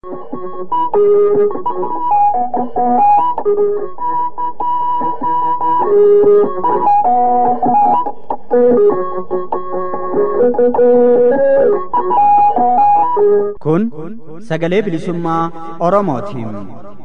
Kun sagalee bilisummaa Oromootiin.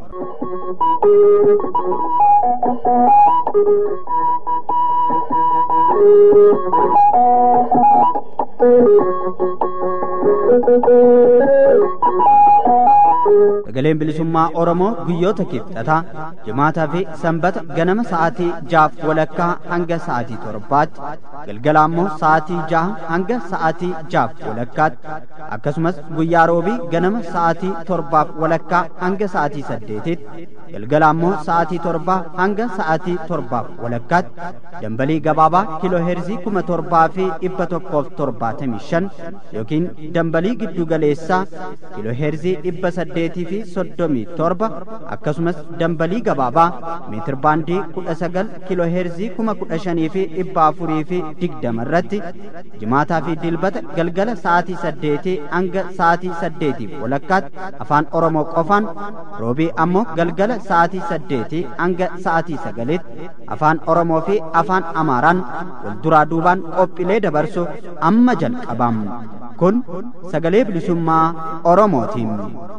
Sagaleen bilisummaa Oromoo guyyoota kibxataa jimaataa fi sanbata ganama sa'aatii jaaf walakkaa hanga sa'aatii torbaatti galgala ammoo sa'aatii jaha hanga sa'aatii jaaf walakkaatti akkasumas guyyaa roobii ganama sa'aatii torbaaf walakkaa hanga sa'aatii saddeetitti galgala ammoo sa'aatii torbaa hanga sa'aatii torbaaf walakkaatti dambalii gabaabaa kiiloo heerzii kuma torbaa fi dhibba tokkoof torbaatamii shan yookiin dambalii giddu galeessaa kiiloo heerzii dhibba saddeetii fi soddomii torba akkasumas dambalii gabaabaa meetir baandii kudha sagal kiiloo heerzii kuma kudha shanii fi dhibba afurii fi digdama irratti jimaataa fi dilbata galgala sa'aatii saddeetii hanga sa'aatii saddeetiif walakkaatti afaan oromoo qofaan roobii ammoo galgala sa'aatii saddeetii hanga sa'aatii sagalitti afaan oromoo fi afaan amaaraan wal duraa duubaan qophiilee dabarsu amma jalqabam kun sagalee bilisummaa oromootiin.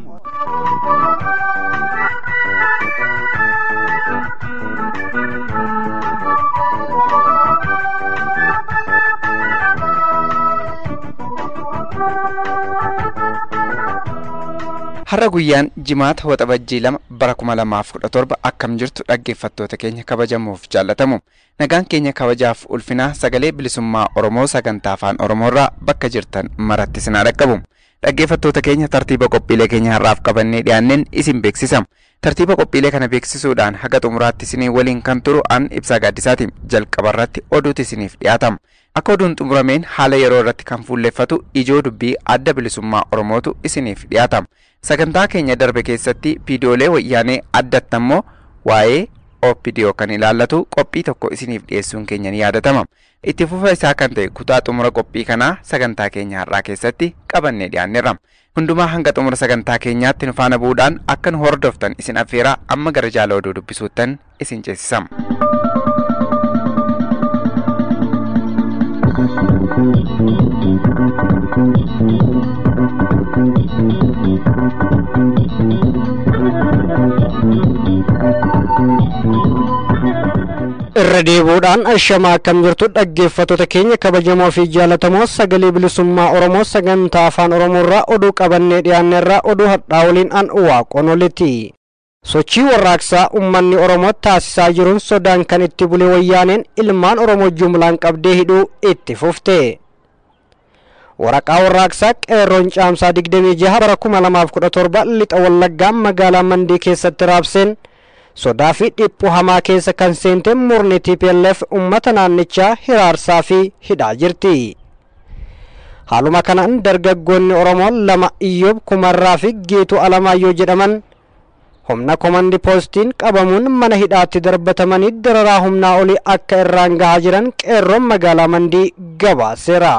Har'a guyyaan jimaata waxabajjii lama bara kuma lamaaf kudha torba akkam jirtu dhaggeeffattoota keenya kabajamuuf jaallatamu. Nagaan keenya kabajaaf ulfinaa sagalee bilisummaa Oromoo sagantaa afaan Oromoorraa bakka jirtan maratti sinaa dhaqqabu. Dhaggeeffattoota keenya tartiiba qophiilee keenya har'aaf qabannee dhiyaanneen isin beeksisam. Tartiiba qophiilee kana beeksisuudhaan haga xumuraatti isinii waliin kan turu an ibsaa gaaddisaati jalqabarratti oduutu isiniif dhiyaatama. Akka oduun xumurameen haala yeroo irratti kan fuulleffatu ijoo dubbii adda bilisummaa Oromootu isiniif dhiyaatama. Sagantaa keenya darbe keessatti viidiyoolee wayyaanee addatti ammoo waa'ee OPDO kan ilaallatu qophii tokko isiniif dhiyeessuun keenya ni yaadatama. Itti fufa isaa kan ta'e kutaa xumura qophii kanaa sagantaa keenya har'aa keessatti qabannee dhiyaanneerra. Hundumaa hanga xumura sagantaa keenyaatti nu faana bu'uudhaan akka nu hordoftan isin affeeraa amma gara jaala oduu dubbisuuttan isin ceesisama. irra deebuudhaan ashamaa akkam jirtu dhaggeeffattoota keenya kabajamoo fi jaallatamoo sagalee bilisummaa oromoo sagantaa afaan oromoorraa oduu qabannee dhiyaanneerraa oduu hadhaa waliin an waaqonoliti sochii warraaqsaa ummanni oromoo taasisaa jiruun sodaan kan itti bule wayyaaneen ilmaan oromoo jumlaan qabdee hidhuu itti fufte waraqaa warraaqsaa qeerroon caamsaa 26 bara 2017 lixa wallaggaa magaalaa mandii keessatti raabseen sodaa fi dhiphuu hamaa keessa kan seente murni TPLF uummata naannichaa hiraarsaa fi hidhaa jirti. Haaluma kanaan dargaggoonni Oromoo lama Iyyoob Kumarraa fi Geetuu Alamaayyoo jedhaman humna komandi poostiin qabamuun mana hidhaatti darbatamanii dararaa humnaa olii akka irraan gahaa jiran qeerroon magaalaa Mandii gabaaseera.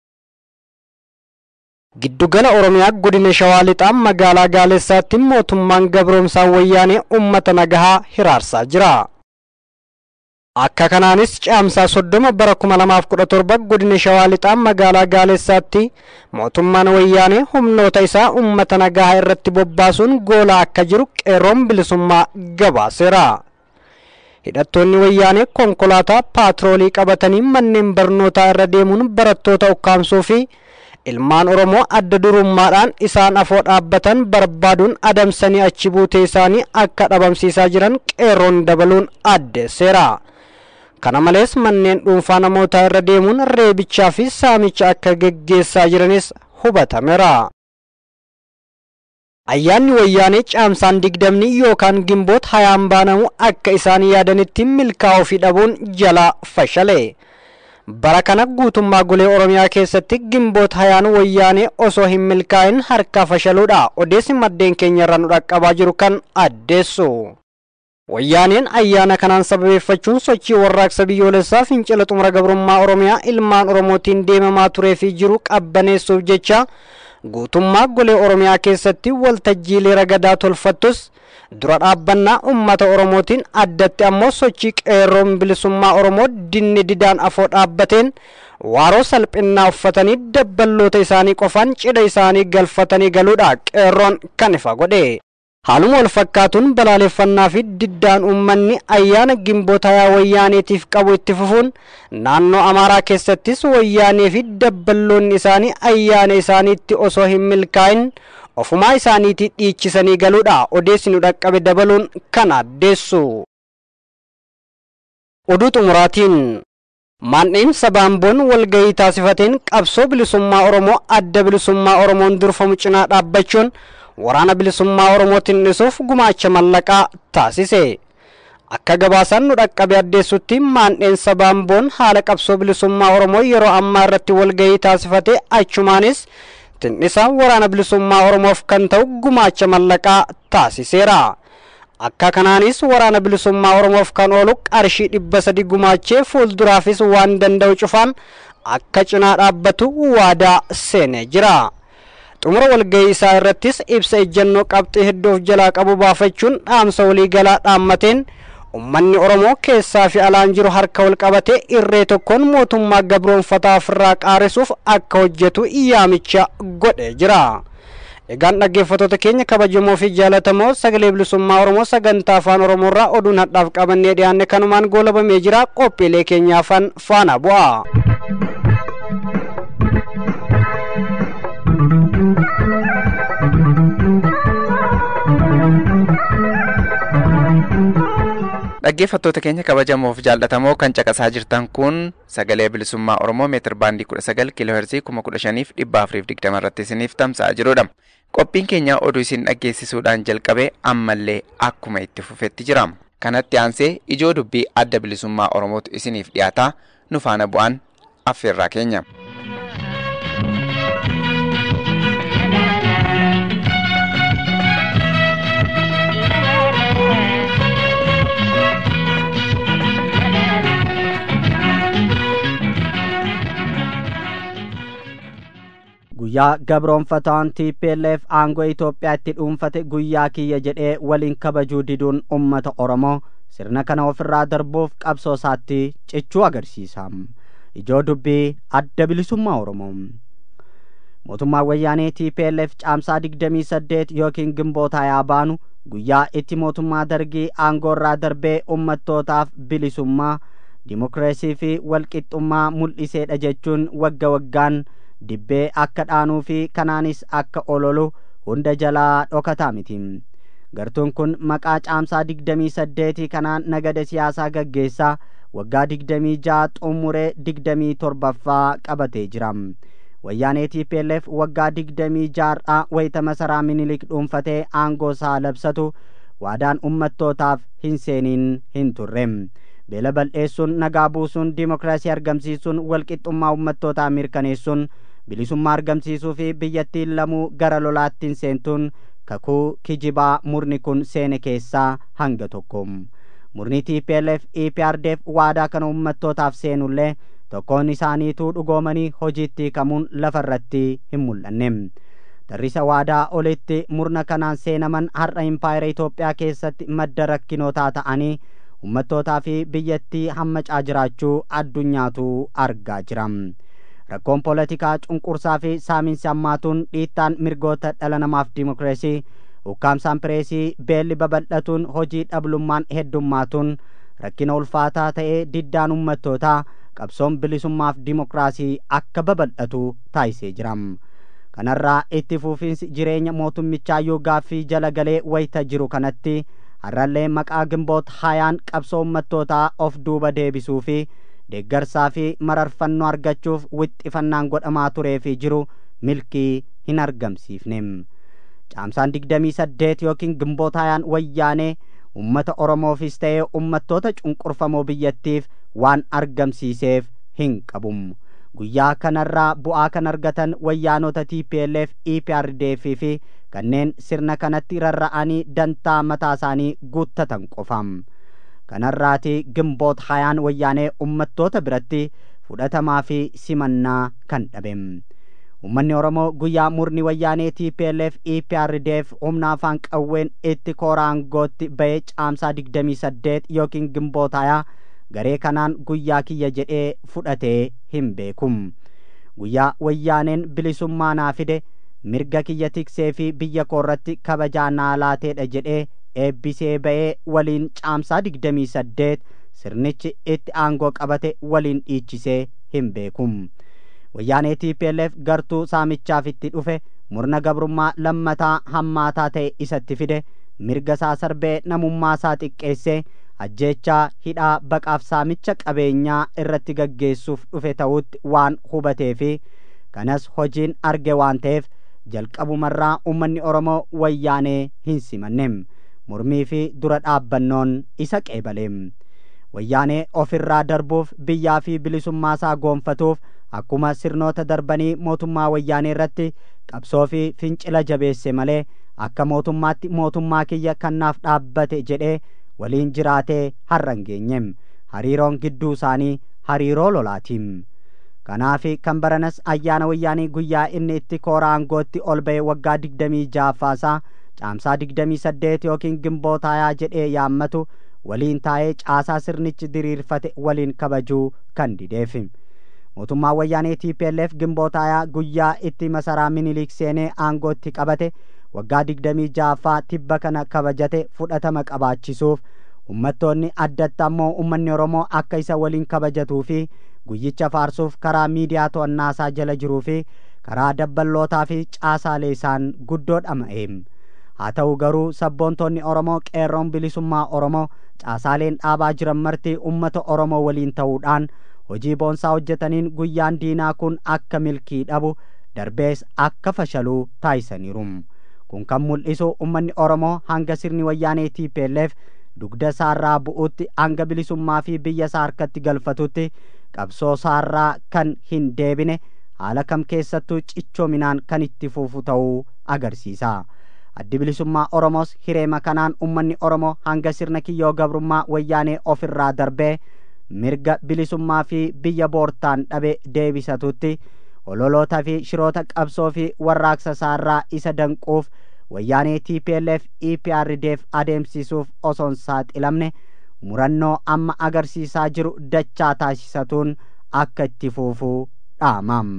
Giddugala Oromiyaa godina Shawaa Lixaa magaalaa Gaalessaatti mootummaan gabroomsaa wayyaanee uummata nagahaa hiraarsaa jira. Akka kanaanis caamsaa soddoma bara kuma lamaaf kudha torba godina Shawaa Lixaa magaalaa Gaalessaatti mootummaan wayyaanee humnoota isaa uummata nagahaa irratti bobbaasuun goolaa akka jiru qeerroon bilisummaa gabaaseera. Hidhattoonni wayyaanee konkolaataa paatroolii qabatanii manneen barnootaa irra deemuun barattoota ukkaamsuu fi ilmaan oromoo adda durummaadhaan isaan afoo dhaabbatan barbaaduun adamsanii achi buutee isaanii akka dhabamsiisaa jiran qeerroon dabaluun addeesseera. kana malees manneen dhuunfaa namootaa irra deemuun reebichaa fi saamicha akka geggeessaa jiranis hubatameera. ayyaanni wayyaanee caamsaan digdamni yookaan gimboot hayaan baanamu akka isaan yaadanitti milkaa'uu fi dhabuun jalaa fashale. bara kana guutummaa golee oromiyaa keessatti gimboot hayaan wayyaanee osoo hin milkaa'in harkaa fashaluudha odeessi maddeen keenya irraa nu dhaqqabaa jiru kan addeessu. wayyaaneen ayyaana kanaan sababeeffachuun sochii warraaqsa biyyoolessaa fincila xumura gabrummaa oromiyaa ilmaan oromootiin deemamaa turee fi jiru qabbaneessuuf jecha guutummaa golee oromiyaa keessatti waltajjiilee ragadaa tolfattus dura dhaabbannaa ummata oromootiin addatti ammoo sochii qeerroon bilisummaa oromoo dinni didaan afoo dhaabbateen waaroo salphinnaa uffatanii dabballoota isaanii qofaan cidha isaanii galfatanii galuudha qeerroon kan ifa godhe haaluma wal fakkaatuun balaaleffannaa fi diddaan uummanni ayyaana gimbootayaa wayyaaniitiif qabu itti fufuun naannoo amaaraa keessattis wayyaanee fi dabballoonni isaanii ayyaana isaaniitti osoo hin milkaa'in ofumaa isaaniitti dhiichisanii galuudha odeessi nu dhaqqabe dabaluun kan addeessu. oduu xumuraatiin maandhiinsa baamboon walgahii taasifateen qabsoo bilisummaa oromoo adda bilisummaa oromoon durfamu cinaa dhaabbachuun waraana bilisummaa oromootiin dhisuuf gumaacha mallaqaa taasise akka gabaasaan nu dhaqqabe addeessutti maandhiinsa baamboon haala qabsoo bilisummaa oromoo yeroo ammaa irratti walgahii taasifate achumaanis tindhisa waraana bilisummaa oromoof kan ta'u gumaacha mallaqaa taasiseera akka kanaanis waraana bilisummaa oromoof kan oolu qarshii dhibba sadi gumaachee fuulduraafis waan danda'u cufaan akka cinaa dhaabbatu waadaa seenee jira. xumura walgahii isaa irrattis ibsa ejjennoo qabxii hedduu of jalaa qabu baafachuun dhaamsa waliigalaa dhaammateen ummanni oromoo keessaa fi alaan jiru harka wal qabatee irree tokkoon mootummaa gabroonfataa ofirraa qaarisuuf akka hojjetu yaamicha godhee jira. egaan dhaggeeffattoota keenya kabajamoo fi jaalatamoo sagalee bilisummaa oromoo sagantaa afaan oromoo irraa oduun hadhaaf qabannee dhiyaanne kanumaan goolabamee jira qophiilee keenya afaan faana bu'a. dhaggeeffattoota keenya kabajamoof jaallatamoo kan caqasaa jirtan kun sagalee bilisummaa oromoo meetir baandii kudha sagal kiiloo heerzii kuma kudha shaniif dhibba afuriif digdama irratti isiniif tamsa'aa jirudha. Qophiin keenya oduu isin dhaggeessisuudhaan jalqabe ammallee akkuma itti fufetti jira. Kanatti aansee ijoo dubbii adda bilisummaa oromootu isiniif dhiyaataa nu faana bu'aan affeerraa keenya. guyyaa gabroonfataan TPLF aangoo Itoophiyaa itti dhuunfate guyyaa kiyya jedhee waliin kabajuu diduun ummata Oromoo sirna kana ofirraa darbuuf qabsoo isaatti cichuu agarsiisa. Ijoo dubbii adda bilisummaa Oromoo. Mootummaan wayyaanee TPLF caamsaa digdamii saddeet yookiin gimboota yaa baanu guyyaa itti mootummaa dargii aangoo irraa darbee ummattootaaf bilisummaa dimookiraasii fi walqixxummaa mul'iseedha jechuun wagga waggaan dibbee akka dhaanuu fi kanaanis akka ololu hunda jalaa dhokataa miti gartuun kun maqaa caamsaa digdamii saddeetii kanaan nagada siyaasaa gaggeessaa waggaa digdamii ja'a xumuree digdamii torbaffaa qabatee jira wayyaanee TPLF waggaa digdamii ja'a wayita masaraa minilik dhuunfatee aangoo isaa labsatu waadaan ummattootaaf hin seeniin hin turre beela bal'eessuun nagaa buusuun dimookiraasii argamsiisuun walqixxummaa ummattootaa mirkaneessuun bilisummaa argamsiisuu fi biyyattiin lamuu gara lolaattiin seentuun kakuu kijibaa murni kun seene keessaa hanga tokko murni TPLF EPRDF waadaa kana ummattootaaf seenullee tokkoon isaaniituu dhugoomanii hojiitti hiikamuun lafarratti hin mul'anne tarrisa waadaa olitti murna kanaan seenaman har'a impaayera Itoophiyaa keessatti madda rakkinootaa ta'anii ummattootaa fi biyyattii hammacaa jiraachuu addunyaatu argaa jira. rakkoon poolitikaa cunqursaa fi saaminsi hammaatuun dhiittaan mirgoota dhala namaaf dimookiraasii ukkaamsaan pireesii beelli babal'atuun hojii dhablummaan heddummaatuun rakkina ulfaataa ta'ee diddaan ummattootaa qabsoon bilisummaaf dimookiraasii akka babal'atu taasisee jira kanarraa itti fufiinsi jireenya mootummichaa gaaffii jala galee wayita jiru kanatti har'allee maqaa gimboota hayaan qabsoo ummattootaa of duuba deebisuu fi deeggarsaa fi mararfannoo argachuuf wixxifannaan godhamaa turee fi jiru milkii hin argamsiifne caamsaan digdamii saddeet yookiin gimboota hayaan wayyaanee ummata oromoofis ta'ee ummattoota cunqurfamoo biyyattiif waan argamsiiseef hin qabu guyyaa kanarraa bu'aa kan argatan wayyaanota TPLF EPRDF fi kanneen sirna kanatti rarra'anii dantaa mataa isaanii guuttatan qofam. kanarraati gimboota hayaan wayyaanee ummattoota biratti fudhatamaa fi simannaa kan dhabe ummanni oromoo guyyaa murni wayyaanee tplf eprdf humna afaan qawween itti kooraangootti ba'ee caamsaa digdamii saddeet yookiin gimbootayaa garee kanaan guyyaa kiyya jedhee fudhatee hin beekum guyyaa wayyaaneen bilisummaa naa fide mirga kiyya tiksee fi biyya koorratti kabajaa naa laateedha jedhee eebbisee ba'ee waliin caamsaa digdamii saddeet sirnichi itti aangoo qabate waliin dhiichisee hin beekum wayyaanee tplf gartuu saamichaaf itti dhufe murna gabrummaa lammataa hammaataa ta'e isatti fide mirga isaa sarbee namummaa isaa xiqqeessee ajjeechaa hidhaa baqaaf saamicha qabeenyaa irratti gaggeessuuf dhufe ta'utti waan hubatee fi kanas hojiin arge waan ta'eef jalqabumarraa ummanni oromoo wayyaanee hin simanneem mormii fi dura dhaabbannoon isa qeebaleem wayyaanee ofirraa darbuuf biyyaa fi bilisummaa isaa goonfatuuf akkuma sirnoota darbanii mootummaa wayyaanee irratti qabsoo fi fincila jabeesse malee akka mootummaatti mootummaa kiyya kannaaf dhaabbate jedhee waliin jiraatee har'a hin geenyem hariiroon gidduu isaanii hariiroo lolaatiim kanaafi kan baranas ayyaana wayyaanii guyyaa inni itti koora aangootti ol ba'e waggaa digdamii jaaffaasaa caamsaa digdamii saddeet yookiin gimbootayaa jedhee yaammatu waliin taa'ee caasaa sirnichi diriirfate waliin kabajuu kan dideef mootummaa wayyaanee tplf gimbootayaa guyyaa itti masaraa minilik seenee aangootti qabate waggaa digdamii jaaffaa tibba kana kabajate fudhatama qabaachisuuf ummattoonni addatti ammoo ummanni oromoo akka isa waliin kabajatuu fi guyyicha faarsuuf karaa miidiyaa to'annaasaa jala jiruu fi karaa dabballootaa fi caasaalee isaan guddoo dhama'eem haa ta'u garuu sabboontoonni oromoo qeerroon bilisummaa oromoo caasaaleen dhaabaa jiran marti ummata oromoo waliin ta'uudhaan hojii boonsaa hojjetaniin guyyaan diinaa kun akka milkii dhabu darbees akka fashaluu taasisaniiru kun kan mul'isu ummanni oromoo hanga sirni wayyaanee tplf dugda isaarraa bu'utti hanga bilisummaa fi biyya isaa harkatti galfatutti qabsoo isaarraa kan hin deebine haala kam keessattuu cichoominaan kan itti fufu ta'uu agarsiisa addi bilisummaa oromoos hireema kanaan ummanni oromoo hanga sirna kiyyoo gabrummaa wayyaanee ofirraa darbee mirga bilisummaa fi biyya boortaan dhabe deebisatutti ololoota fi shiroota qabsoo fi warraaqsa isaarraa isa danquuf wayyaanee tplf eprdf adeemsisuuf osoon saaxilamne murannoo amma agarsiisaa jiru dachaa taasisatuun akka itti fufuu dhaamam.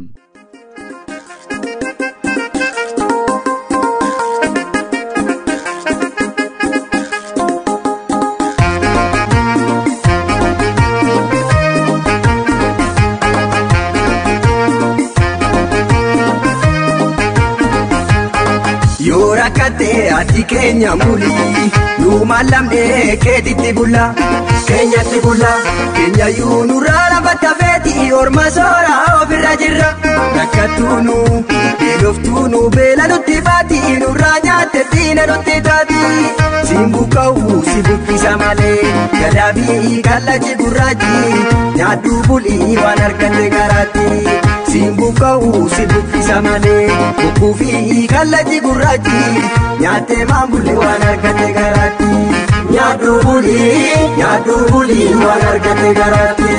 yoo rakkattee ati keenya mulii nuumaan lamdee keetitti bulla keenyatti bulla keenyayyuu nurraa lafatta feeti orma soora ofirra jirra rakkattuunu beeloftuunu beela nutti baati nurraa nyaatte diina nutti taati siin buqqa'u si buqqisa malee gadaabii kallachi gurraachi nyaaddu bulii waan argatte garaatti siin buqqa'u si buqqisa malee bukkuufi kallachi gurraachi nyaattee maan bulle waan argatte garaatti nyaaddu bulii nyaaddu bulii waan argatte garaatti.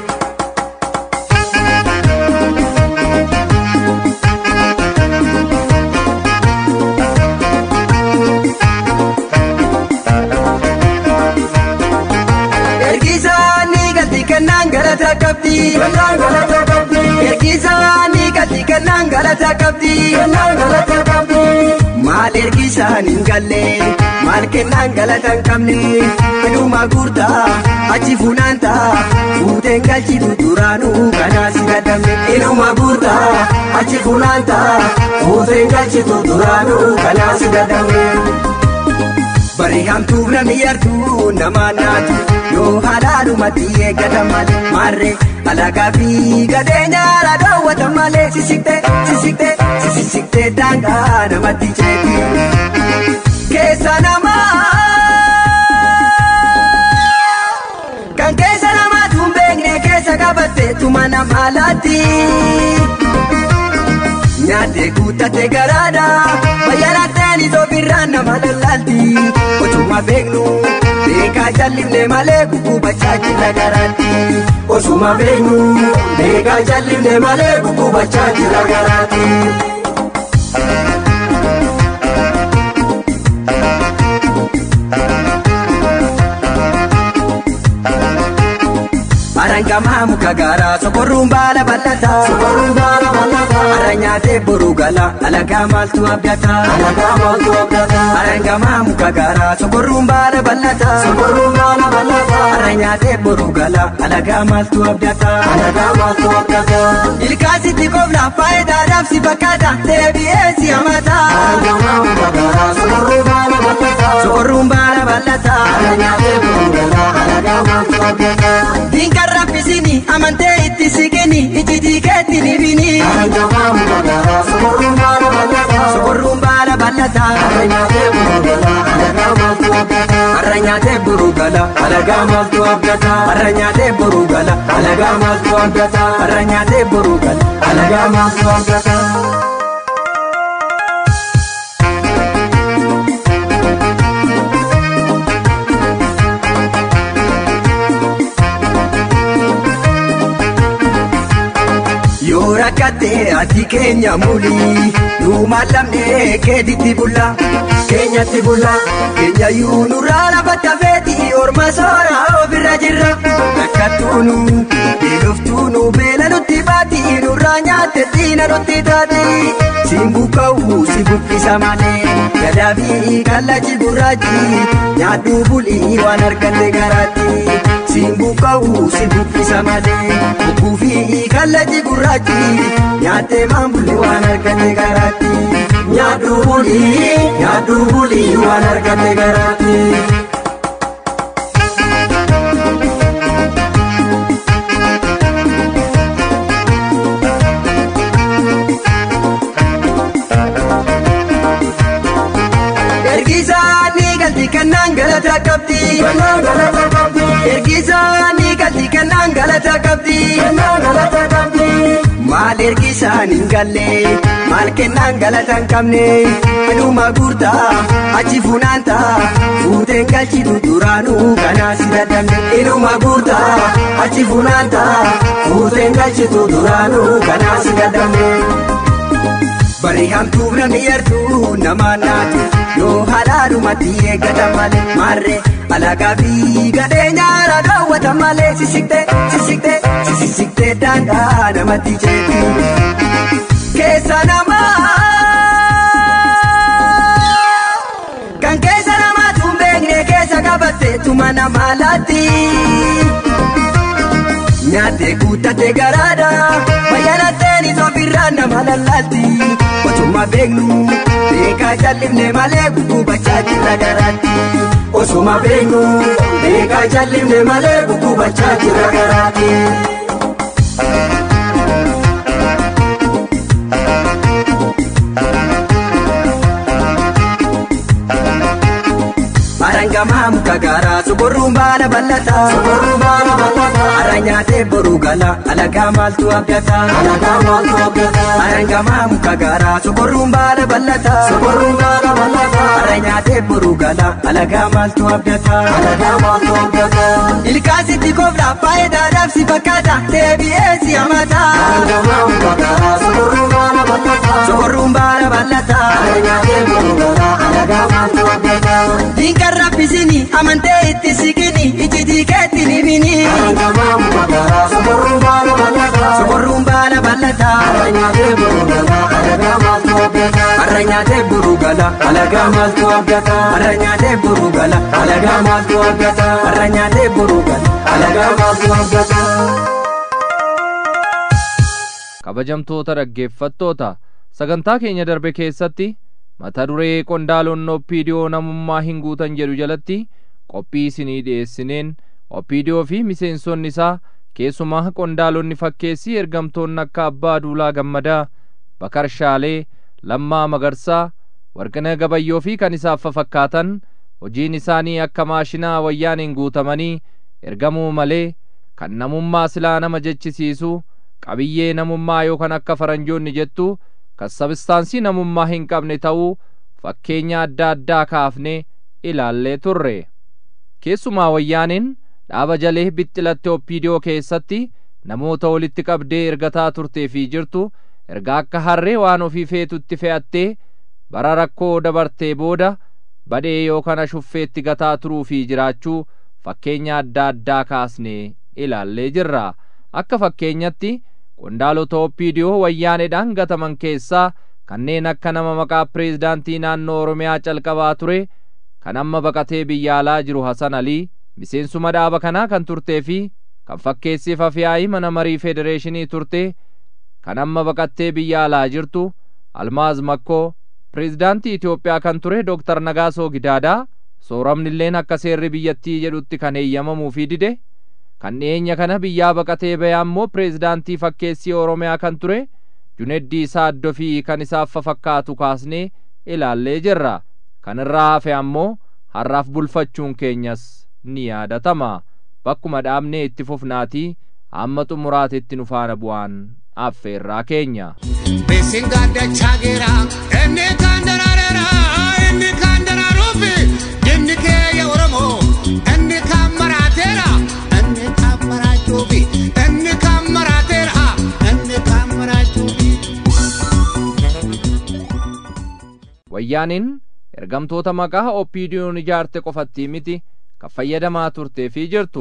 Ergisaanii galti kennaan galata qabdi. Kennaan galata qabdi. Ergisaanii galti kennaan galata qabdi. Kennaan galata qabdi. Maal ergisaan hin galle maal kennaan galata hin qabne hidhuma gurtaa achi funaanta fuuteen galchitu duraanuu kanaa si dadhabne hidhuma gurtaa achi funaanta fuuteen galchitu duraanuu kanaa si dadhabne. Bari hamtuuf namni yartuu nama naatu yoo halaadhumatti eeggatan malee maarree alagaa fi gadee nyaara dhoowwatan malee sissiqtee sissiqtee sissiqtee daangaa namatti ceeti. Keessa namaa kan keessa namaatu hin beekne keessa qabatte tuma nama laatti. Nyaatee guuttate garaadha bayyanateen isoo birraan nama lallaalti otuma beeknu beekaa jallimne malee guggubachaa jira garaatti osuma beenyu beekaa jallimne malee guggubachaa jira garaati. Arangamaa muka gaaraa sokorruun baala bal'ataa. Sokorruun baala bal'ataa. Ara nyaatee boruu gala alagaa maaltu abdata. Alagaa maaltu abdata. Arangamaa muka gaaraa sokorruun baala bal'ataa. Sokorruun baala bal'ataa. Ara nyaatee boruu gala alagaa maaltu abdata. Alagaa maaltu abdata. Ilkaasitti qofla faayidaadhaaf si fakkaata deebi'ee si hamata. Arangamaa muka gaaraa sokorruun baala bal'ataa. Sokorruun baala bal'ataa. Ara nyaatee boruu gala alagaa maaltu abdata. Dinka raffisini amantee itti siqini ijji keetti ni bini. Sokorruun baala bal'ataa. Har'a nyaatee buruu gala alagaa maaltu abdata. Har'a nyaatee buruu gala alagaa maaltu abdata. Har'a nyaatee buruu gala alagaa maaltu abdata. Yoo rakkattee ati keenya muli nuuma lamnee keetitti bulla keenyatti bulla keenya yuu nurraa lafa tafeeti orma soora ofirra jirra rakkattuunu beeloftuunu beela nutti baati nurraa nyaatte diina nutti taati siin buqqa'u si buqqisa malee gadaa fi kallachi gurraachi nyaadhu bulii waan argatte garaatti siin buqqa'u si buqqisa malee buqquu fi kallachi gurraachi nyaattee maan bulii waan argatte garaatti nyaadhu bulii nyaadhu bulii waan argatte garaatti. Ergisaa ni galti kannaan galata qabdi. Ergisaa ni galti kannaan galata qabdi. Maal ergisaan hin galle maal kennaan galata hin qabne fedhuma guurtaa achi funaanta fuuteen galchitu duraanuu kanaa si dadhabne fedhuma guurtaa achi funaanta fuuteen galchitu duraanuu kanaa si dadhabne. Bari hamtuuf namni yartuu nama naatu yoo halaalumatti eeggata malee marree alagaa fi gadhee nyaara daawwata malee sissiqtee sissiqtee sissiqtee daandii namatti jeetu keessa namaa kan keessa namaatu hin beekne keessa qabatte tuma nama laatti. Nyaatee guuttatee garaadha bayyanateen ofirraa nama lallaalti Otuma beeknu beekaa jallifne malee guggubachaa jirra garaatti Osuma beeknu beekaa jallifne malee guggubachaa jirra garaatti. Arangamaa muka gaaraa sokorruun baala bal'ataa. Sokorruun baala bal'ataa. Ara nyaatee boruu gala alagaa maaltu abdata. Alagaa maaltu abdata. Arangamaa muka gaaraa sokorruun baala bal'ataa. Sokorruun baala bal'ataa. Ara nyaatee boruu gala alagaa maaltu abdata. Alagaa maaltu abdata. Ilkaasitti kofla faayidaadhaaf si fakkaata deebi'ee si hamata. Arangamaa muka gaaraa sokorruun baala bal'ataa. Sokorruun baala bal'ataa. Ara nyaatee boruu gala alagaa maaltu abdata. Dinka raffisini amantee itti siqini ijji keetti ni bini. Sokorruun baala bal'ataa. Har'a nyaatee buruu gala alagaa maaltu abdata. Har'a nyaatee buruu gala alagaa maaltu abdata. Har'a nyaatee buruu gala alagaa maaltu abdata. kabajamtoota dhaggeeffattoota sagantaa keenya darbe keessatti mata duree qondaalonni oppiidiyoo namummaa hin guutan jedhu jalatti qophii isinii dhiyeessineen oppiidiyoo fi miseensonni isaa keessumaa qondaalonni fakkeessii ergamtoonni akka abbaa duulaa gammadaa bakar shaalee lammaa magarsaa warqina gabayyoo fi kan isaaf fakkaatan hojiin isaanii akka maashinaa wayyaaniin guutamanii ergamuu malee kan namummaa silaa nama jechisiisu qabiyyee namummaa yookaan akka faranjoonni jettu kan sabistaansii namummaa hin qabne ta'uu fakkeenya adda addaa kaafne ilaallee turre keessumaa wayyaaniin dhaaba jalee bixxilatte oppiidiyoo keessatti namoota walitti qabdee ergataa turtee fi jirtu erga akka harree waan ofii feetutti fe'attee bara rakkoo dabartee booda badhee yookaan ashuffeetti gataa turuu fi jiraachuu fakkeenya adda addaa kaasnee ilaallee jirra akka fakkeenyatti qondaalota oppiidiyoo wayyaaneedhaan gataman keessaa kanneen akka nama maqaa pireezidaantii naannoo oromiyaa calqabaa ture kan amma baqatee biyya alaa jiru hasan alii miseensuma dhaaba kanaa kan turtee fi kan fakkeessiif afyaa'ii mana marii federeeshinii turte kan amma baqattee biyya alaa jirtu almaaz makkoo pireezidaantii Itoophiyaa kan ture Dooktar Nagaasoo Gidaadaa sooramnilleen akka seerri biyyattii jedhutti kan eeyyamamuu fi dide kan dhiyeenya kana biyyaa baqatee ba'e ammoo pireezidaantii fakkeessii Oromiyaa kan ture Juneddii Saaddoo fi kan isaaf fakkaatu kaasnee ilaallee jirra kan irraa hafe ammoo har'aaf bulfachuun keenyas ni yaadatama bakkuma dhaabnee itti fufnaatii amma xumuraatetti nu faana bu'aan affeerraa keenya. Beesin gaaddachaa geera inni kan daraareera inni kan daraaruufi inni keeyya Oromoo inni kan maraateera inni kan maraachuufi inni kan maraateera inni kan maraachuufi. Wayyaaniin ergamtoota maqaa oppiidiyoon ijaarte qofatti miti kan fayyadamaa turtee fi jirtu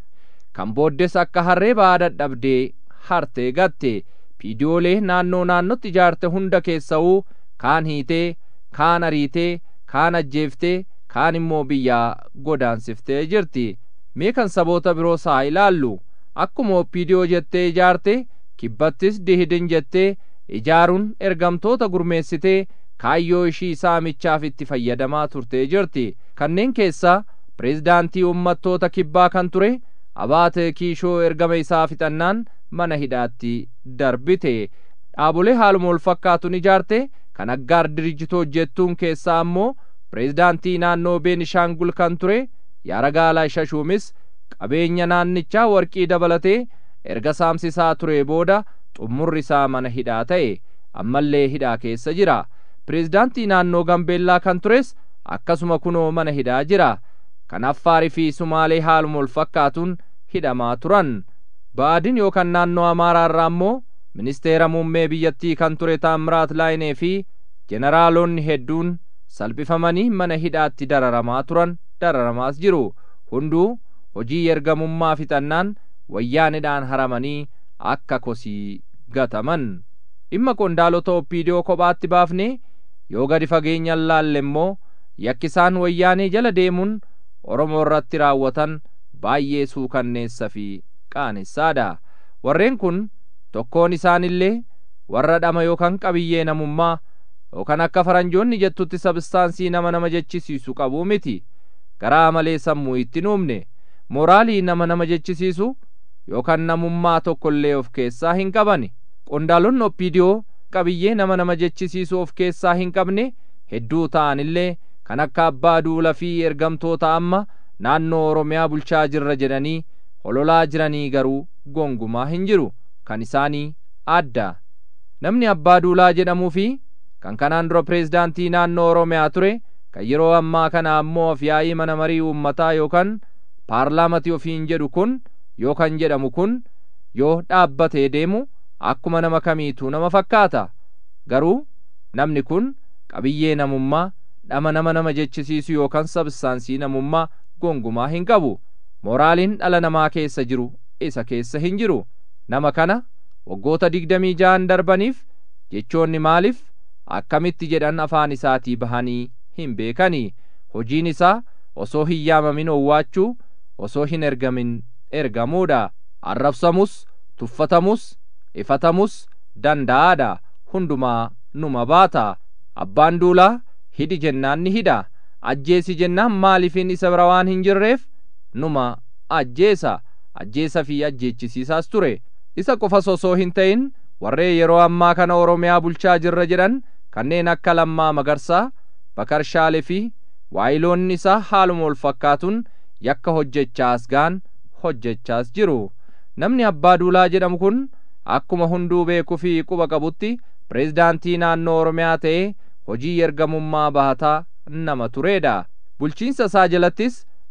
kan booddes akka harree ba'aa dadhabdee hartee gatte piidiyoolee naannoo naannotti ijaarte hunda keessa'uu kaan hiitee kaan ariitee kaan ajjeeftee kaan immoo biyyaa godaansiftee jirti mee kan saboota biroo saa ilaallu akkuma oppiidiyoo jettee ijaarte kibbattis dihidin jettee ijaaruun ergamtoota gurmeessitee kaayyoo ishii saamichaaf itti fayyadamaa turtee jirti kanneen keessaa pireezidaantii uummattoota kibbaa kan ture abaate kiishoo ergama isaa fixannaan mana hidhaatti darbite dhaabolee haaluma wal fakkaatuun ijaarte kan aggaar dirijitoo jettuun keessaa ammoo pireezidaantii naannoo beenishaangul kan ture yaaragaalaa shashuumis qabeenya naannichaa warqii dabalatee erga saamsisaa ture booda xummurri isaa mana hidhaa ta'e ammallee hidhaa keessa jira pireezidaantii naannoo gambeellaa kan tures akkasuma kunoo mana hidhaa jira kan affaarii fi sumaalee haaluma wal fakkaatuun hidhamaa turan ba'aadin yookaan naannoo amaaraa irraa ammoo ministeera muummee biyyattii kan ture taamiraat laayinee fi jeneraalonni hedduun salphifamanii mana hidhaatti dararamaa turan dararamaas jiru hunduu hojii ergamummaa fixannaan wayyaanidhaan haramanii akka kosii gataman dhimma qondaalota oppiidiyoo kophaatti baafnee yoo gadi fageenyaan laalle immoo yakkisaan wayyaanee jala deemuun oromoo irratti raawwatan baay'ee suukanneessa fi qaanessaadha warreen kun tokkoon isaanillee warra dhama yookaan qabiyyee namummaa yookaan akka faranjoonni jettutti sabistaansii nama nama jechisiisu qabuu miti garaa malee sammuu itti nuumne mooraalii nama nama jechisiisu yookaan namummaa tokkollee of keessaa hin qabani qondaalonni oppiidiyoo qabiyyee nama nama jechisiisu of keessaa hin qabne hedduu ta'anillee kan akka abbaa duula fi ergamtoota amma naannoo oromiyaa bulchaa jirra jedhanii hololaa jiranii garuu gongumaa hin jiru kan isaanii adda namni abbaa duulaa jedhamuu fi kan kanaan dura pireezidaantii naannoo oromiyaa ture kan yeroo ammaa kana ammoo afyaa'ii mana marii uummataa yookaan paarlaamatii ofiin jedhu kun yookan jedhamu kun yoo dhaabbatee deemu akkuma nama kamiituu nama fakkaata garuu namni kun qabiyyee namummaa dhama nama nama jechisiisu yookaan sabsaansii namummaa gongumaa hin qabu mooraaliin dhala namaa keessa jiru isa keessa hin jiru nama kana waggoota digdamii ja'an darbaniif jechoonni maaliif akkamitti jedhan afaan isaatii bahanii hin beekanii hojiin isaa osoo hin yaamamin owwaachuu osoo hin ergamin ergamuudha arrabsamus tuffatamus ifatamus danda'aadha hundumaa numa baata abbaan duulaa hidhi jennaan ni hidha ajjeesi jennaan maaliifin isa bira waan hin jirreef numa ajjeesa ajjeesa fi ajjeechisiisaas ture isa qofas osoo hin ta'in warree yeroo ammaa kana oromiyaa bulchaa jirra jedhan kanneen akka lammaa magarsaa bakarshaale fi waayiloonni isaa haaluma wal fakkaatuun yakka hojjechaas gaan hojjechaas jiru namni abbaa duulaa jedhamu kun akkuma hunduu beekuu fi quba qabutti pireezidaantii naannoo oromiyaa ta'ee hojii ergamummaa bahataa nama tureedha bulchiinsa isaa jalattis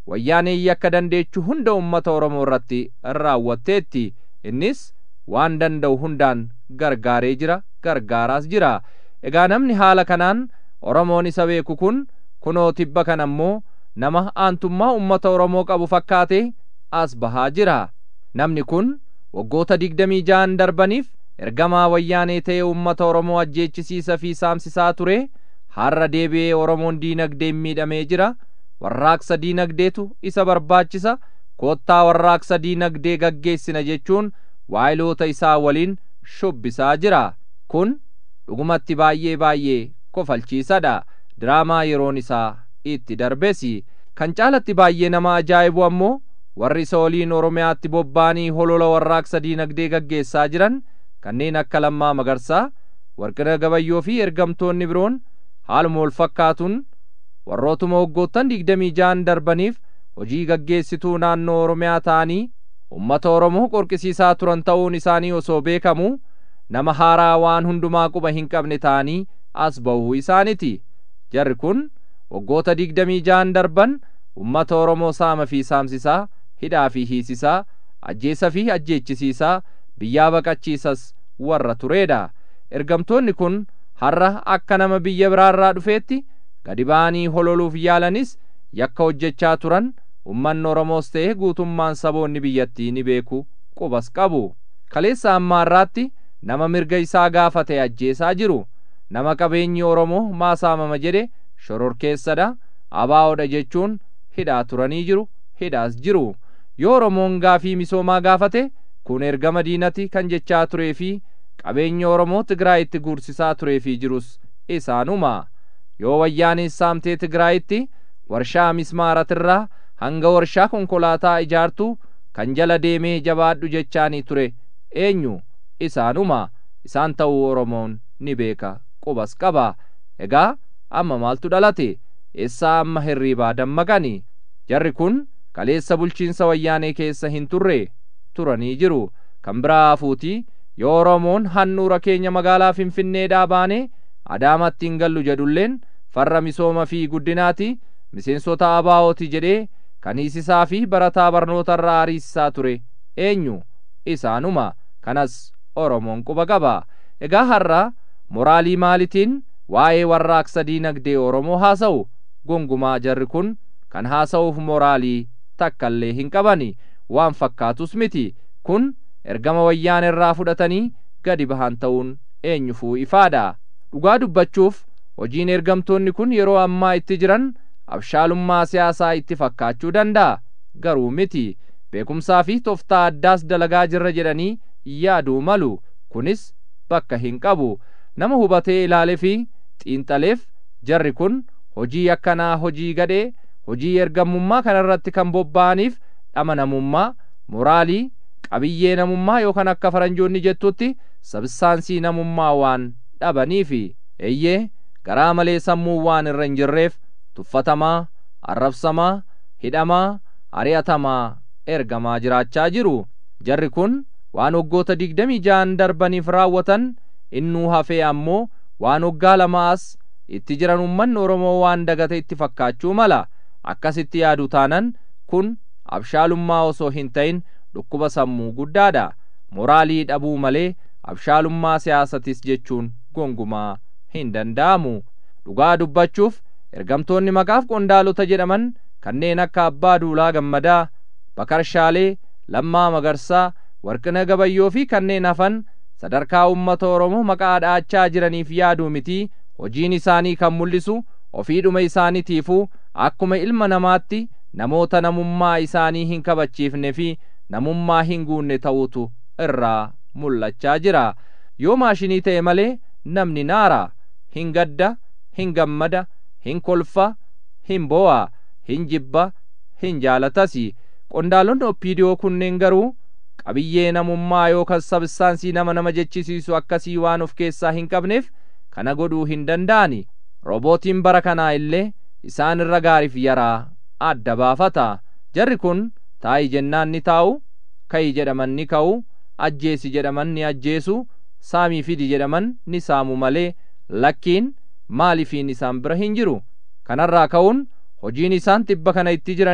wayyaanee yakka dandeechuu hunda ummata oromoo irratti raawwatteetti innis waan danda'u hundaan gargaaree jira gargaaraas jira egaa namni haala kanaan oromoon isa beeku kun kunoo tibba kan ammoo nama aantummaa ummata oromoo qabu fakkaate as bahaa jira namni kun waggoota digdamii ja'an darbaniif ergamaa wayyaanee ta'e ummata oromoo ajjeechisiisa fi saamsisaa ture har'a deebi'ee oromoon diinagdeen miidhamee jira warraaqsa diinagdeetu isa barbaachisa koottaa warraaqsa diinagdee gaggeessina jechuun waayiloota isaa waliin shubbisaa jira kun dhugumatti baay'ee baay'ee kofalchiisadha diraamaa yeroon isaa itti darbesi kan caalatti baay'ee nama ajaa'ibu ammoo warri isa waliin oromiyaatti bobba'anii holola warraaqsa diinagdee gaggeessaa jiran kanneen akka lammaa magarsaa warqina gabayyoo fi ergamtoonni biroon haaluma wal fakkaatuun warrootuma waggoottan digdamii ja'an darbaniif hojii gaggeessituu naannoo oromiyaa ta'anii ummata oromoo qorqisiisaa turan ta'uun isaanii osoo beekamu nama haaraa waan hundumaa quba hin qabne ta'anii as ba'uu isaaniti jarri kun waggoota digdamii ja'an darban ummata oromoo saama fi saamsisaa hidhaa fi hiisisaa ajjeesa fi ajjeechisiisaa biyyaa baqachiisas warra tureedha ergamtoonni kun har'a akka nama biyya biraarraa dhufeetti gadi ba'anii hololuuf yaalanis yakka hojjechaa turan ummanni oromoos ta'e guutummaan saboonni biyyattii ni beeku qubas qabu kaleessa ammaarraatti nama mirga isaa gaafate ajjeesaa jiru nama qabeenyi oromoo maasaamama jedhe shororkeessadha abaa'oodha jechuun hidhaa turanii jiru hidhaas jiru yoo oromoon gaafii misoomaa gaafate kun ergama diinati kan jechaa turee fi qabeenya oromoo tigraayitti guursisaa turee fi jirus isaanuma yoo wayyaanis saamtee tigraayitti warshaa mismaaratirraa hanga warshaa konkolaataa ijaartu kan jala deemee jabaadhu jechaanii ture eenyu isaanuma isaan ta'uu oromoon ni beeka qubas qaba egaa amma maaltu dhalate eessaa amma hirriibaa dammaqani jarri kun kaleessa bulchiinsa wayyaanee keessa hin turre turanii jiru kan biraa hafuutii yoo oromoon handhuura keenya magaalaa finfinneedhaa baanee adaamatti hin gallu jedhulleen farra misooma fi guddinaati miseensota abaa'ooti jedhee kan hiisisaa fi barataa barnoota irraa ariisisaa ture eenyu isaanuma kanas oromoon quba qaba egaa har'a moraalii maalitiin waa'ee warraaqsa diinagdee oromoo haasa'u gongumaa jarri kun kan haasa'uuf moraalii takkallee hin qabani waan fakkaatus miti kun ergama wayyaan irraa fudhatanii gadi bahan ta'uun eenyufuu ifaadha dhugaa dubbachuuf hojiin ergamtoonni kun yeroo ammaa itti jiran abshaalummaa siyaasaa itti fakkaachuu danda'a garuu miti beekumsaa fi toftaa addaas dalagaa jirra jedhanii yaaduu malu kunis bakka hin qabu nama hubatee ilaale fi xiinxaleef jarri kun hojii akkanaa hojii gadhee hojii ergamummaa kanarratti kan bobba'aniif dhama namummaa moraalii qabiyyee namummaa yookaan akka faranjoonni jettutti sabsaansii namummaa waan dhabaniifi eeyyee garaa malee sammuu waan irra hin jirreef tuffatamaa arrabsamaa hidhamaa ari'atamaa ergamaa jiraachaa jiru jarri kun waan waggoota digdamii ja'an darbaniif raawwatan innuu hafee ammoo waan waggaa lamaas itti jiran ummanni oromoo waan dagate itti fakkaachuu mala akkasitti yaadu taanan kun abshaalummaa osoo hin ta'in dhukkuba sammuu guddaadha moraalii dhabuu malee abshaalummaa siyaasatis jechuun gongumaa hin danda'amu dhugaa dubbachuuf ergamtoonni maqaaf qondaalota jedhaman kanneen akka abbaa duulaa gammadaa bakarshaalee lammaa magarsaa warqina gabayyoo fi kanneen hafan sadarkaa ummata oromoo maqaa dhaachaa jiraniif yaaduu mitii hojiin isaanii kan mul'isu ofiidhuma isaaniitiifuu akkuma ilma namaatti namoota namummaa isaanii hin kabachiifne fi namummaa hin guunne ta'utu irraa mul'achaa jira yoo maashinii ta'e malee namni naara hin gadda hin gammada hin kolfa hin boo'a hin jibba hin jaalatasi qondaalonni oppiidiyoo kunneen garuu qabiyyee namummaa yookaan sabsaansii nama nama jechisiisu akkasii waan of keessaa hin qabneef kana godhuu hin danda'ani roobootiin bara kanaa illee isaan irra gaariif yaraa adda baafata jarri kun taa'i jennaan ni taa'u ka'i jedhaman ni ka'u ajjeesi jedhaman ni ajjeesu saamii fidi jedhaman ni saamu malee lakkiin maalifiin isaan bira hin jiru kanarraa ka'uun hojiin isaan tibba kana itti jiranis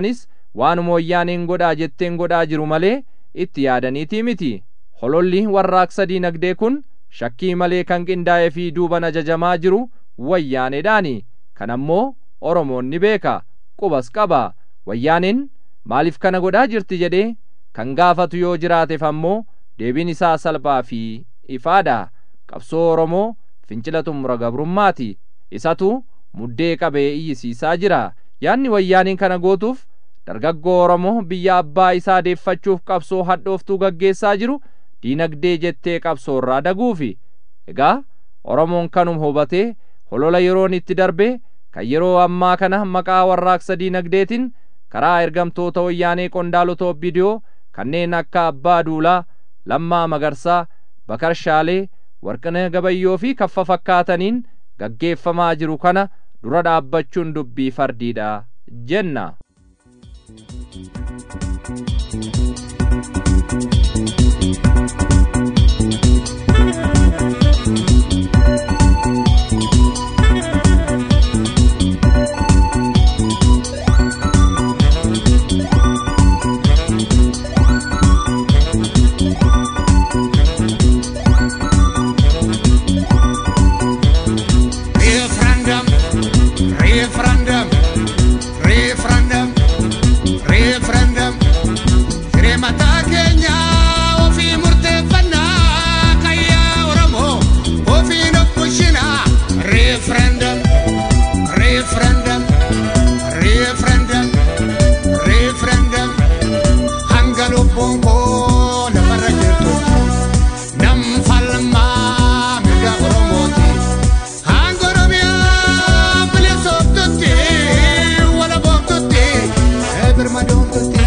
waanuma wayyaaneen godhaa jetteen godhaa jiru malee itti yaadaniitii miti hololli warraaqsa diinagdee kun shakkii malee kan qindaa'ee fi duuban ajajamaa jiru wayyaaneedhaani kan ammoo oromoon ni beeka qubas qaba wayyaaneen maaliif kana godhaa jirti jedhee kan gaafatu yoo jiraateef ammoo deebiin isaa salphaa fi ifaadha qabsoo oromoo fincila xumura gabrummaati isatu muddee qabee iyyisiisaa jira yaanni wayyaaniin kana gootuuf dargaggoo oromoo biyya abbaa isaa deeffachuuf qabsoo hadhooftuu gaggeessaa jiru diinagdee jettee qabsoo irraa daguufi egaa oromoon kanum hubatee holola yeroon itti darbe kan yeroo ammaa kana maqaa warraaqsa diinagdeetiin karaa ergamtoota wayyaanee qondaalota obbidiyoo kanneen akka abbaa duulaa lammaa magarsaa bakar shaalee warqina gabayyoo fi kaffa fakkaataniin gaggeeffamaa jiru kana dura dhaabbachuun dubbii fardiidha jenna Referendum, referendum, referendum, referendum. Hiree mataa keenya ofii murteeffannaa kayyaa Oromoo ofiin of bulchinaa. Referendum, referendum, referendum, referendum. Hanga lubbuun koo lafarra jirtu nam falmaa mirga Oromooti. Hanga Oromiyaa bilisoomtutti wala boomtutti birmadoomtutti.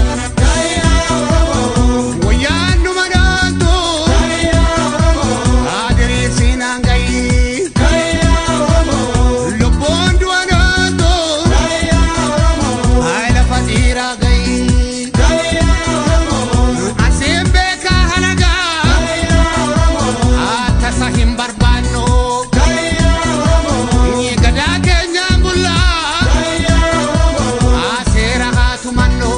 Wayyaan dhuma dhaantu adiriisiin hangayi. Lubbuun du'a dhaantu hayi lafa dhiiraa gayi. Asiin beekaa halagaa tasa hin barbaannu. Gadaa keenyaan bullaa seera haa tumannu.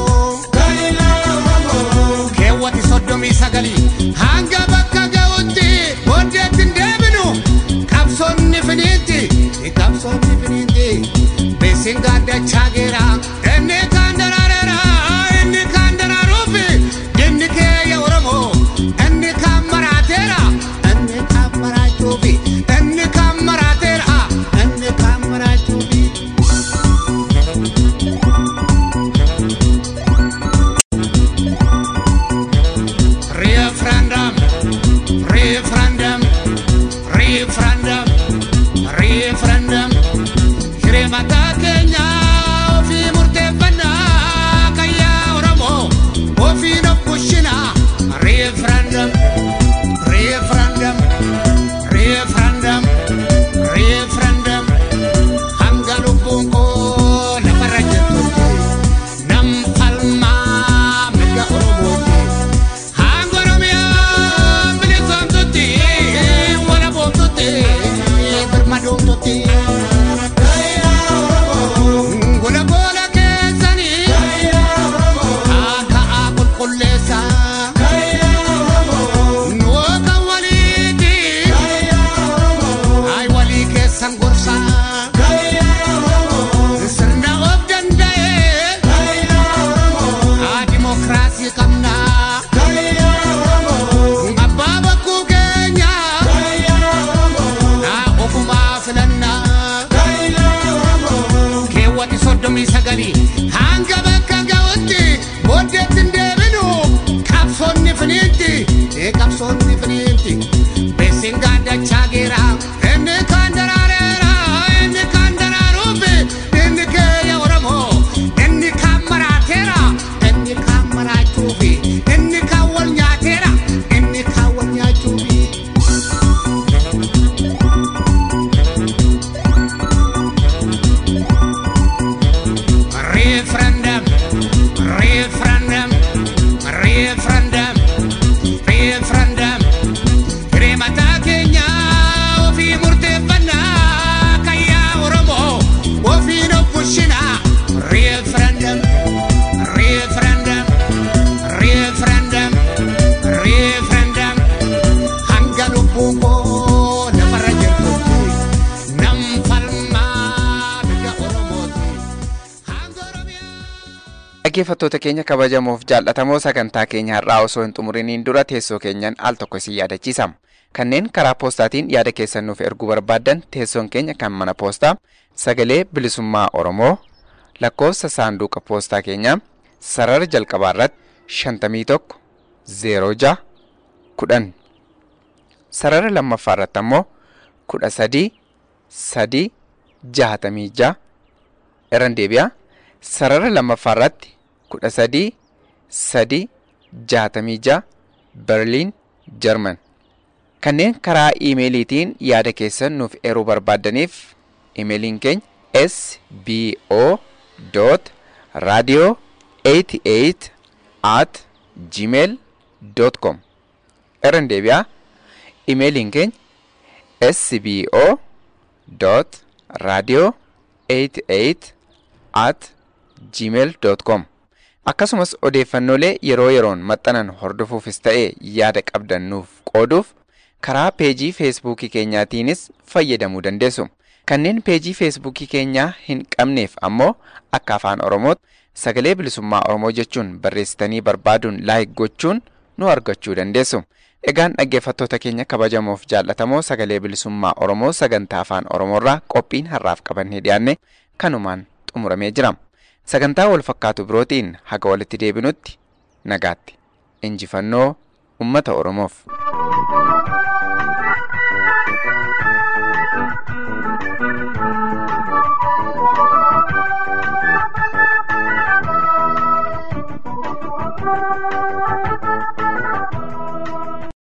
Keewwati soddomii sagalii hanga bakka ga'utti booddeetti hin deebinu. Qabsoonni finiinti qabsoonni finiinti beesin gaaddachaa geera inni kaan daraareera inni kaan daraaruufi inni keeyya Oromoo inni kaan maraateera inni kaan maraachuufi inni kaan maraateera inni kaan maraachuufi. Referendum, referendum, referendum, referendum. Hiree mataa keenya ofii murteeffannaa kayyaa Oromoo ofiin of bulchinaa. Referendum, referendum, referendum, referendum. Hanga lubbuun koo lafarra jirtutti nam falmaa mirga Oromooti. Hanga Oromiyaa bilisoomtutti wala boomtutti birmadoomtutti. Gola gola keessanii haaka'aa qulqulleessa. Nuwo kan waliiti ay walii keessan gorsa. Sirna of danda'e haa dimokiraasii qabna. Abbaa bakkuu keenya haa ofumaa filannaa. keewwati soddomii sagalii hanga bakka ga'utti booddeetti hin deebinu qabsoonni finiinti ee qabsoonni finiinti beesin gaaddachaa geera inni kaan daraareera inni kaan daraaruufi inni keeyya oromoo inni kaan maraateera inni kaan maraachuufi inni kaan wal nyaateera inni kaan wal nyaachuufi. referendum, referendum, referendum, referendum. Hiree mataa keenya Dhaggeeffattoota keenya kabajamoof jaallatamoo sagantaa keenya har'aa osoo hin xumuriniin dura teessoo keenyaan al tokko isin yaadachiisama. Kanneen karaa poostaatiin yaada keessan nuuf erguu barbaaddan teessoon keenya kan mana poostaa sagalee bilisummaa Oromoo lakkoofsa saanduqa poostaa keenyaa sarara jalqabaa irratti shantamii tokko zeeroo ja'a kudhan sarara lammaffaa irratti ammoo kudha sadii sadii jahatamii ja'a irran deebi'a sarara lammaffaa irratti kudha sadii sadii jahatamii ja'a berliin jarman kanneen karaa iimeeliitiin yaada keessan nuuf eruu barbaaddaniif iimeeliin keenya sbo radio 88 at gmail com irran deebi'a iimeeliin keenya sbo radio 88 at gmail com akkasumas odeeffannoolee yeroo yeroon maxxanan hordofuufis ta'e yaada qabdan nuuf qooduuf karaa peejii feesbuukii keenyaatiinis fayyadamuu dandeessu. Kanneen peejii feesbuukii keenyaa hin qabneef ammoo akka afaan Oromootti sagalee bilisummaa Oromoo jechuun barreessitanii barbaaduun laayik gochuun nu argachuu dandeessu. Egaan dhaggeeffattoota keenya kabajamoof jaallatamoo sagalee bilisummaa Oromoo sagantaa afaan Oromoorraa qophiin har'aaf qabannee dhiyaanne kanumaan xumuramee jira. Sagantaa wal fakkaatu birootiin haga walitti deebinutti nagaatti. Injifannoo uummata Oromoof.